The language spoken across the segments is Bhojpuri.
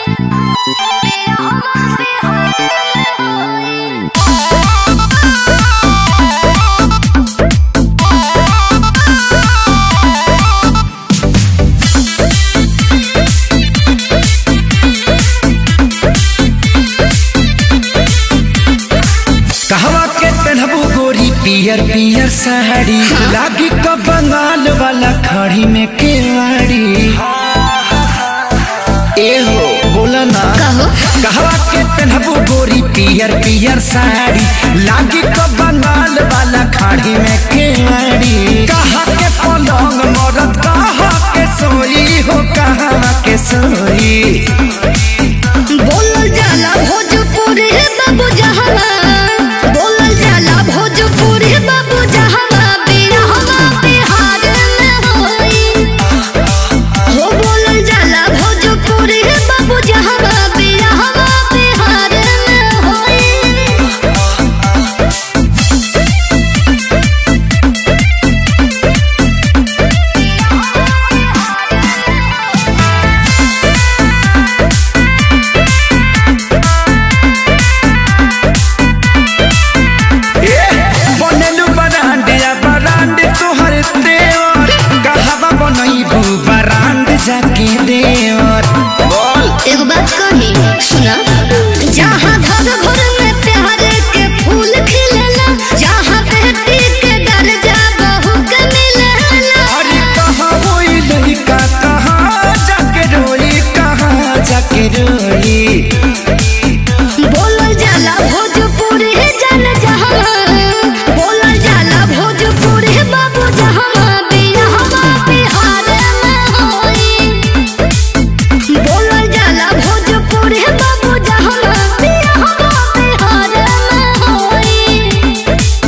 कहवा के पहनबू गोरी पियर पियर साड़ी लागी क बंगाल वाला खड़ी में केवाड़ी ए हो बोला ना कहो कहवा के पहनबू गोरी पियर पियर साड़ी लागी क बंगाल वाला खड़ी में केवाड़ी कहा के पलंग मरद कहा के सोई हो कहा के सोई बोलल जाला भोजपुरी बाबू जहावा बोलल जाला भोजपुरी बाबू जहावा बिरहवा बिहार में होई हो बोलल जाला भोजपुरी बाबू जहावा बिरहवा बिहार में होई ए, बनेलु बरांडिया बरांड तोहर देवर कहवा बनैबू बरांड जाके देवर बोल एगो बात कही सुना जहाँ घर घर में प्यार के फूल खिलेला जहाँ बेटी के दर्जा बहू के मिलेला अरे कहाँ होई लड़का कहाँ जाके रोई कहाँ जाके रोई बोलल जाला भोजपुरी जन जहाँ बोलल जाला भोजपुरी बाबू जहाँ बिरहवा बिहार में होई बोलल जाला भोजपुरी बाबू जहाँ बिरहवा बिहार में होई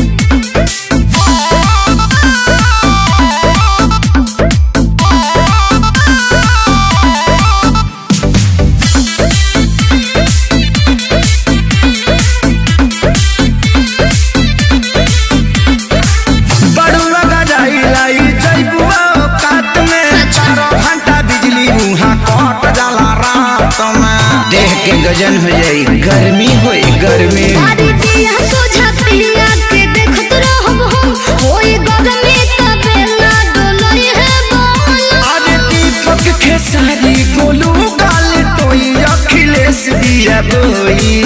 बड़ुआ गजाई लाई जैबुआ काट में चारों घंटा बिजली मुहा कट जाला रात में देह के गजन हो जाई गर्मी होई गर्मी सारी दिया सोझा पिया के देखत रहब हम होई गगने तबे ना डोलई है बोल अरे दीपक खेसारी गोलू गाल टोई अखिलेश दिया बोई